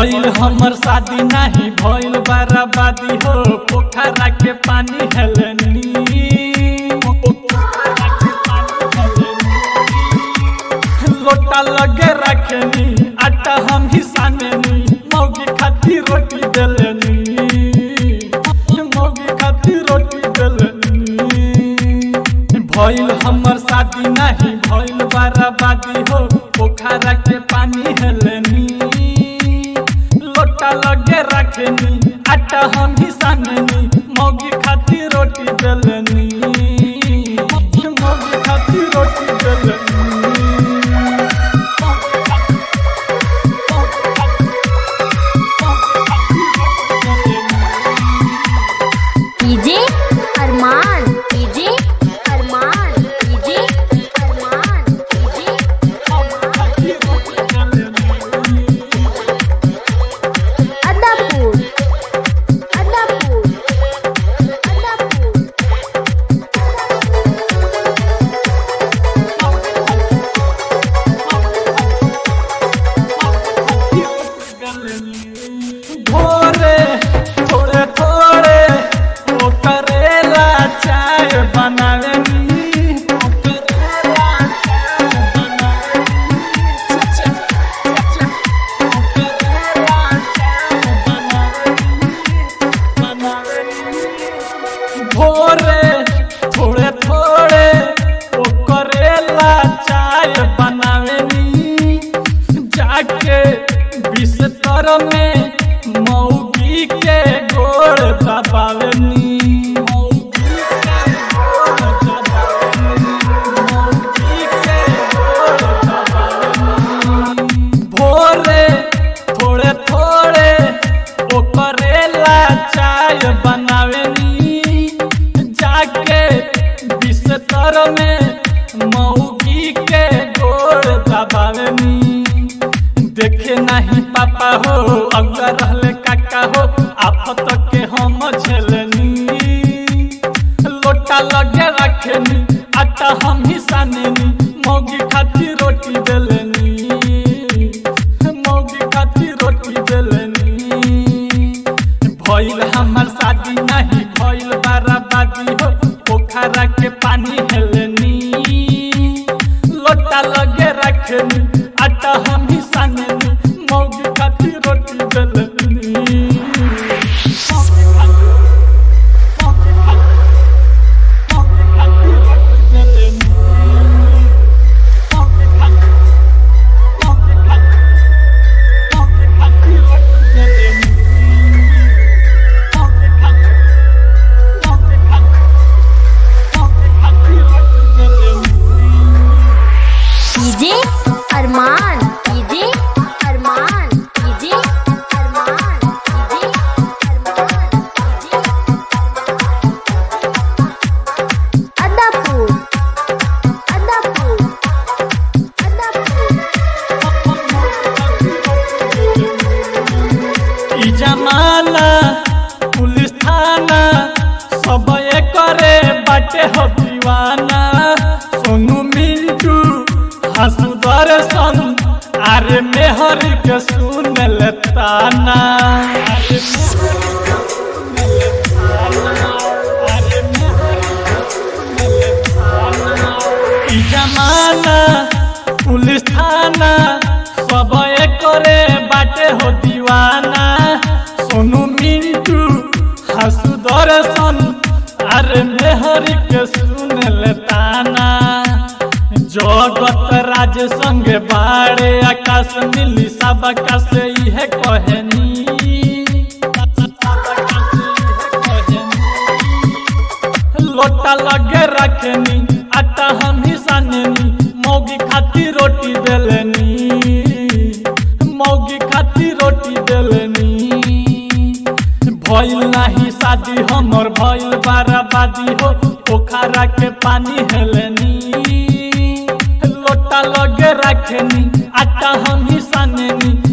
भइल हमर शादी नाही भइल बराबादी हो पोखरा के पानी हेलनी लोटा लगे रखनी आटा हम ही साननी मौगी खाती रोटी देलनी मौगी खाती रोटी देलनी भइल हमर शादी नहीं भइल बराबादी हो पोखरा के पानी हेलनी लोटा लगे रखनी आटा हम ही साननी मौगी खाती रोटी देलनी मौगी खाती रोटी देलनी DJ Arman DJ Arman DJ Arman DJ Adapur Adapur Adapur भोरे थोड़े थोड़े वो करेला चाय बनावेनी वो करेला चाय बनावेनी वो करेला चाय बनावेनी बनावेनी भोरे थोड़े थोड़े वो करेला चाय बनावेनी जाके बिस्तर में मौगी के गोड़ दबावनी मौगी के गोड़ दबावनी, मौगी के गोड़ दबावनी। भोरे थोड़े थोड़े ओ करेला चाय बनावेनी जाके बिस्तर में मौगी के गोड़ दबावेनी देखे नहीं पापा हो अगला रहले काका हो आफत के हम झेलनी लोटा लगे रखनी आटा हम ही साननी मौगी खाती रोटी देलनी मौगी खाती रोटी देलनी भइल हमर शादी नहीं भइल बराबादी हो पोखरा के पानी हेलनी लोटा लगे रखनी आटा हम ही साननी मौगी खाती रोटी देलनी DJ Arman DJ Arman DJ Arman DJ Arman DJ Adapur Adapur Adapur ई जमाना पुलिस थाना सब करे बाटे हो दीवाना सोनू मिंटू हंसू दर्शन अरे मेहर के सुन लेताना अरे ई जमाना पुलिस थाना सब करे बाटे हो दीवाना सोनू मिंटू हंसू दर्शन अरे मेहर के सुन लेताना जगत राज संग बाड़े आकाश मिली सब आकाश इहे कहनी लोटा लगे रखनी आटा हम ही साननी मौगी खाती रोटी देलनी मौगी खाती रोटी देलनी भइल नाही शादी हमर भइल बाराबादी हो पोखरा के पानी हेलनी लोटा लगे रखनी आटा हम ही साननी